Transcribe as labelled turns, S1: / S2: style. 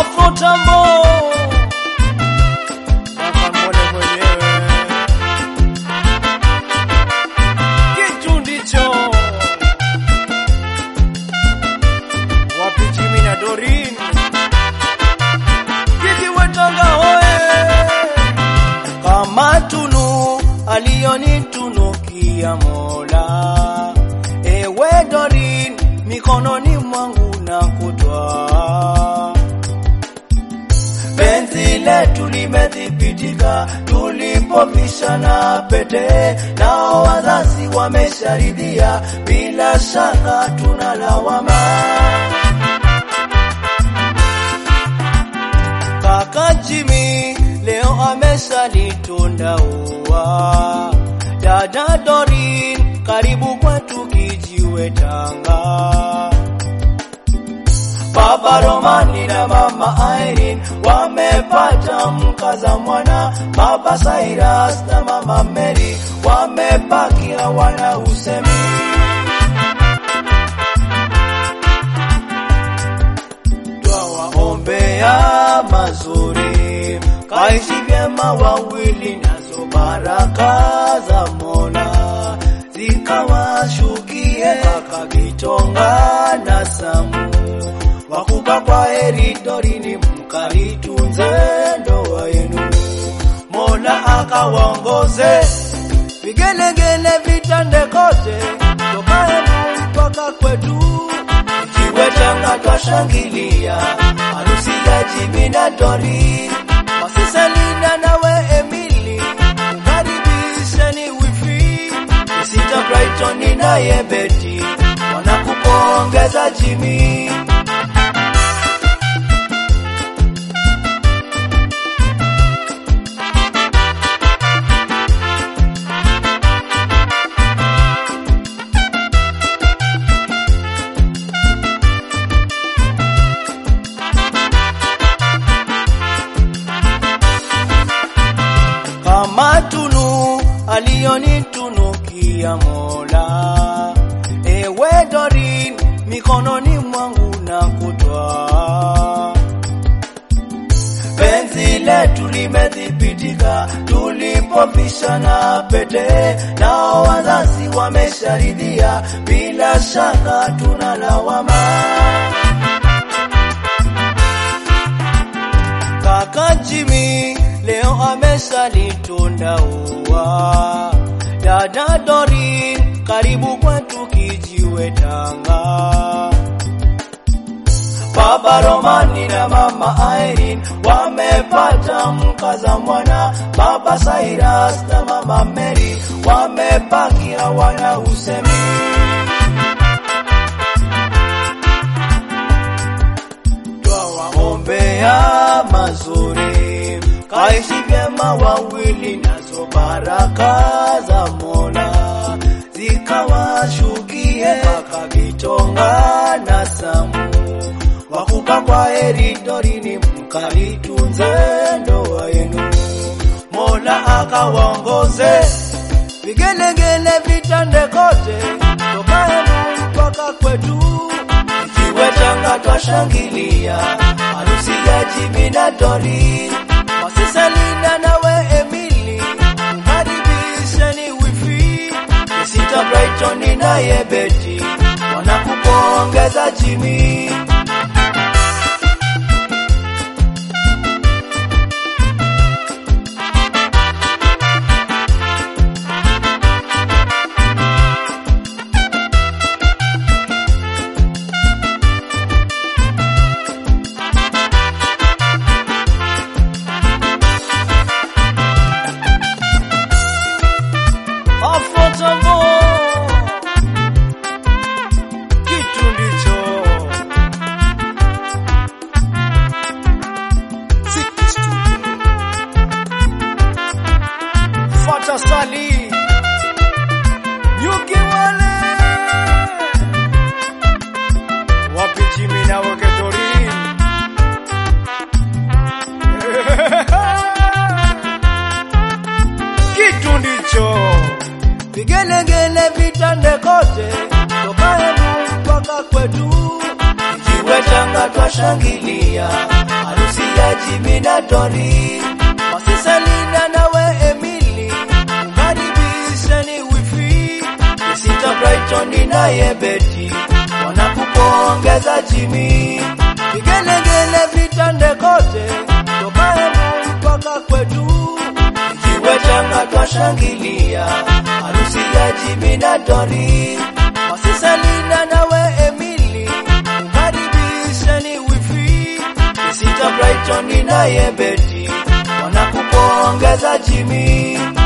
S1: Afro Tambo Akamwone mwenyewe kitu ndicho wapi Jimmy na Dorin kiti wetanga hoe kama tunu aliyonitunukia Mola ewe Dorin mikononi mwangu na kutwaa penzi letu limethibitika tulipovishana pete, nao wazazi wamesharidhia, bila shaka tuna lawama. Kaka Jimmy leo ameshalitunda ua, dada Dorin karibu kwetu kijiwe Tanga. Baba Romani na mama Irene wamepata mkaza mwana, baba Cyrus na mama Mary wamebaki hawana usemi. Twawaombea mazuri, kaishi vyema wawili, nazo baraka za Mola zikawashukie kaka Gitonga na Samu wakupa kwa heri Dorini, mkaitunze ndoa yenu, Mola akawaongoze vigelegele vitande kote, toka yenu mpaka kwetu, ikiwe Tanga twashangilia harusi ya Jimmy na Dori, Masisa Linda nawe Emily, mkaribisheni wifi Sita Brighton naye Betty wanakupongeza Jimmy. kama tunu aliyonitunukia Mola, ewe Dorin, mikononi mwangu na kutwaa penzi letu limethibitika tulipovishana pete, nao wazazi wamesharidhia, bila shaka tuna lawama. Kaka Jimmy leo ameshalitunda ua, dada Dorin karibu kwetu kijiwe Tanga. Baba Romani na mama Irene wamepata mkaza mwana, baba Cyrus na mama Mary wamebaki hawana usemi. Twawaombea mazuri, kaishi vyema wawili, nazo baraka za Mola zikawashukie kaka Gitonga na Samu wakupa kwa heri Dorini, mkaitunze ndoa yenu, Mola akawaongoze vigelegele vitande kote, toka yenu mpaka kwetu, ikiwe Tanga twashangilia harusi ya Jimmy na Dori, Masisa Linda nawe Emily, mkaribisheni wifi Sita Brighton naye Betty wanakupongeza Jimmy. Afro Tambo kitu ndicho Ziki Studio. Fata Sali Yuki wale wapi Jimmy na Weketorin kitu ndicho vigelegele vitande kote, toka yenu mpaka kwetu, ikiwe Tanga twashangilia harusi harusi ya Jimmy na Tori. Masisa Linda nawe Emily, ukaribisheni wifi. Sita Brighton naye Betty, wanakupongeza Jimmy. Vigelegele vitande kote, toka Embu mpaka kwetu. Kijiwe changa twashangilia, harusi ya Jimmy na Tori. Masisa Linda nawe Emily, ukaribisheni wifi. Sita Brighton naye Betty, wanakupongeza Jimmy.